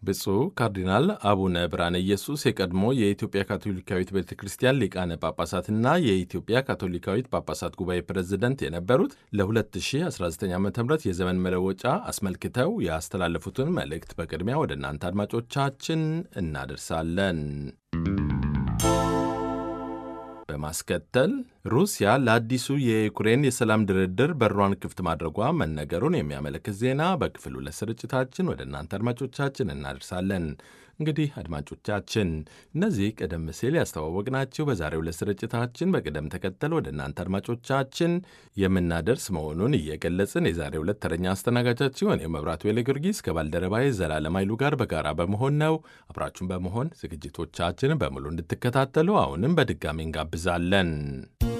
ብፁዕ ካርዲናል አቡነ ብርሃነ ኢየሱስ የቀድሞ የኢትዮጵያ ካቶሊካዊት ቤተ ክርስቲያን ሊቃነ ጳጳሳትና የኢትዮጵያ ካቶሊካዊት ጳጳሳት ጉባኤ ፕሬዝደንት የነበሩት ለ2019 ዓ ም የዘመን መለወጫ አስመልክተው ያስተላለፉትን መልእክት በቅድሚያ ወደ እናንተ አድማጮቻችን እናደርሳለን። በማስከተል ሩሲያ ለአዲሱ የዩክሬን የሰላም ድርድር በሯን ክፍት ማድረጓ መነገሩን የሚያመለክት ዜና በክፍል ሁለት ስርጭታችን ወደ እናንተ አድማጮቻችን እናደርሳለን። እንግዲህ አድማጮቻችን እነዚህ ቀደም ሲል ያስተዋወቅናችሁ በዛሬው ዕለት ስርጭታችን በቅደም ተከተል ወደ እናንተ አድማጮቻችን የምናደርስ መሆኑን እየገለጽን የዛሬው ዕለት ተረኛ አስተናጋጃችሁ እኔ መብራቱ ዌሌ ጊዮርጊስ ከባልደረባዬ ዘላለም ኃይሉ ጋር በጋራ በመሆን ነው። አብራችሁን በመሆን ዝግጅቶቻችንን በሙሉ እንድትከታተሉ አሁንም በድጋሚ እንጋብዛለን።